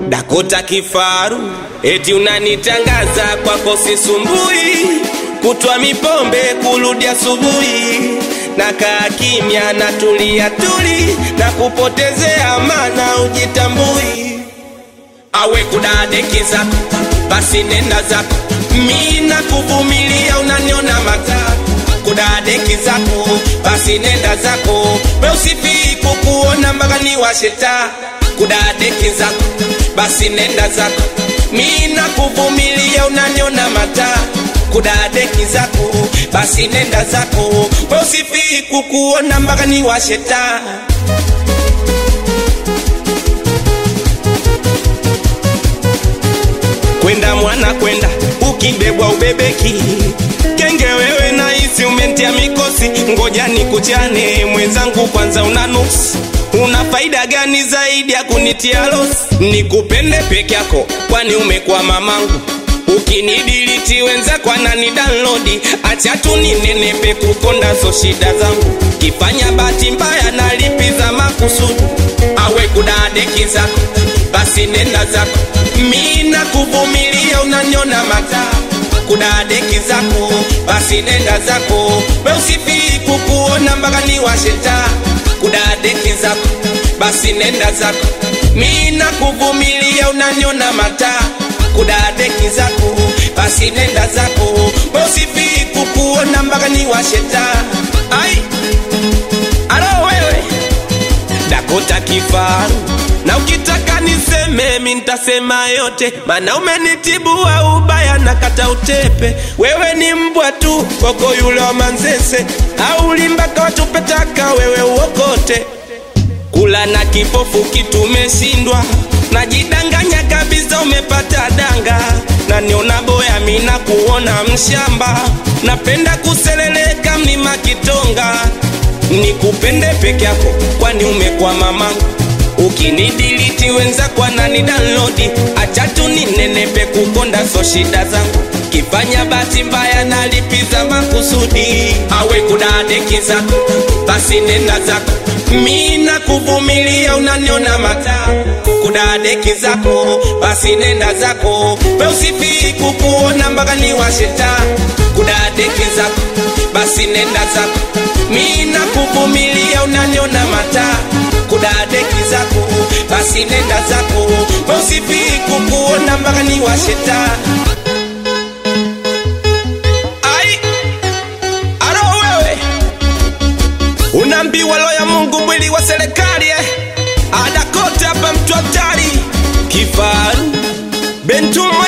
Dakota kifaru, eti unanitangaza kwako sisumbui, kutwa mipombe kurudi asubuhi, na kaa kimya na tulia tuli, na kupotezea mana ujitambui. Awe kudadeki zako, basi nenda zako, mi na kuvumilia, unaniona matatu kudadeki zako, basi nenda zako, we usifii kukuona mpaka ni washeta kudadeki zako, basi nenda zako, mi na kuvumilia, unaniona mata kudadeki zako, basi nenda zako, we usifii kukuona mpaka ni washeta kwenda mwana kwenda, ukibebwa ubebeki kenge wewe na hisi umentia mikosi, ngoja nikuchane mwenzangu, kwanza una nuksi una faida gani zaidi ya kunitia losi? Nikupende peke yako, kwani umekuwa mamangu ukinidiliti wenzako anani download, acha tu ninenepe kukonda so shida zangu, kifanya bahati mbaya nalipiza makusudi, awe kudadeki zako, basi nenda zako, mi na kuvumilia, unanyona mataa kudadeki zako, basi nenda zako, we usifii kukuona mpaka ni washeta kudadeki zako, basi nenda zako, mi na kuvumilia, unanyona mataa kudadeki zako, basi nenda zako, we usifii kukuona mpaka ni washeta ai alo wewe Dakota kifaru na ukitaka niseme mi ntasema yote, mana umenitibu wa ubaya na kata utepe. Wewe ni mbwa tu koko yule wa Manzese, au limbaka watupetaka wewe uokote. Kula na kipofu kitu umeshindwa, najidanganya kabisa umepata danga, na niona boya mina kuona mshamba, napenda kuseleleka mlima Kitonga nikupende peke yako, kwani umekuwa mamangu ukinidiliti wenzako anani download, acha tu ninenepe kukonda so shida zangu, kifanya bahati mbaya nalipiza makusudi, awe kudadeki zako, basi nenda zako, mi na kuvumilia, unaniona mata kudadeki zako, basi nenda zako, we usifii kukuona mpaka ni washeta kudadeki zako, basi nenda zako, mi na kuvumilia, unaniona mata kudadeki zako, basi nenda zako, we usifii kukuona mpaka ni washeta ai aro wewe unaambiwa lo ya Mungu mwili wa serikali eh? adakote hapa mtu hatari kifaru bentu